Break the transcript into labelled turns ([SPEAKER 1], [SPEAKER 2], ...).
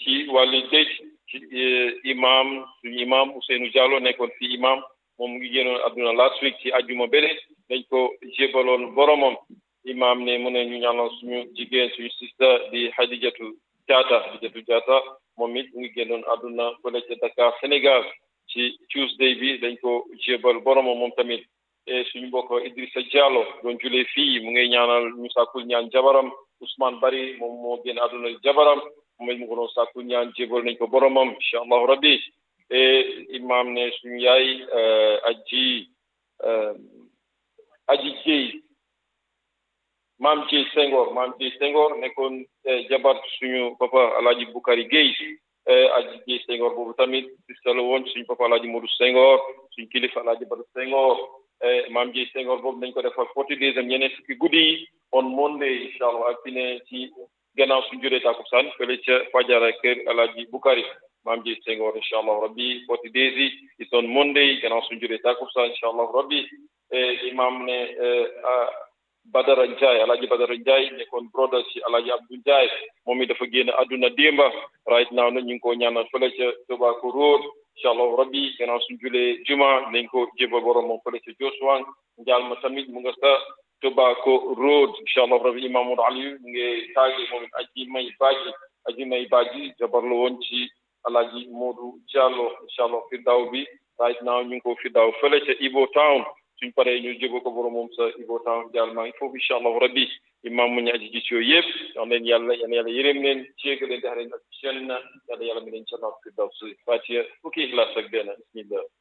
[SPEAKER 1] ci wàllu dëj ci imam suñu imam Ousseynou Diallo nekkoon fi imam moom mu ngi génnoon àdduna last week ci ajjuma bële dañ ko jébaloon boromam imam ne mu ne ñu ñaanal suñu jigéen suñu sista di Hadijatu Jaata Hadijatu Jaata moom it mu ngi génnoon àdduna fële ca Dakar Sénégal ci Tuesday bi dañ ko jébal boromam moom tamit e suñu mbokk Idrissa Diallo doon julee fii mu ngay ñaanal ñu sàkkul ñaan jabaram Ousmane Bari moom moo génn àdduna jabaram moom it mu ko doon sàkkul ñaan jébal nañ ko boromam incha allahu rabbi e imam ne suñu yaay aji aji jéy maam jéy Senghor maam jéy Senghor nekkoon jabar suñu papa alaaji Bukari Gueye aji jéy Senghor boobu tamit sista la woon suñu papa alaaji Modou Senghor suñu kilifa alaaji Badu Senghor maam jéy Senghor boobu dañ ko defal forty days am ñeneen fukki guddi yi on Monday incha allah ak fi ne ci gannaaw suñu juree takusaan fële ca Fajara kër alaaji Bukari maam jéy Senghor incha allah rabbi forty days yi it's on Monday gannaaw suñu juree takusaan incha allah rabbi imam ne Badara Ndiaye alaaji Badara Ndiaye nekkoon brother ci alaaji Abdou Ndiaye moom it dafa génn àdduna démba right now nag ñu ngi ko ñaanal fële ca Tobacco Road incha allahu rabbi gannaaw suñ julee juma nañ ko jébal borom moom fële ca Joswan njaal ma tamit mu nga sa Tobacco Road incha allahu rabbi imam Modou Aliou mu ngi taagi moom it aji may baaji aji may baaji jabar la woon ci alaaji Modou Diallo incha allah firdaw bi right now ñu ngi ko firdaw fële ca Ibo Town suñ paree ñu jébal ko borom moom sa Ibo Town jaal maa ngi foofu incha allahu rabbi imam mu ñu aji gis yooyu yëpp wax leen yàlla yal na yàlla yërëm leen jéega leen dex leen ak seen na yàlla yàlla mi leen ca naat firdaw si fatiha fukki ixlaas ak benn bismillah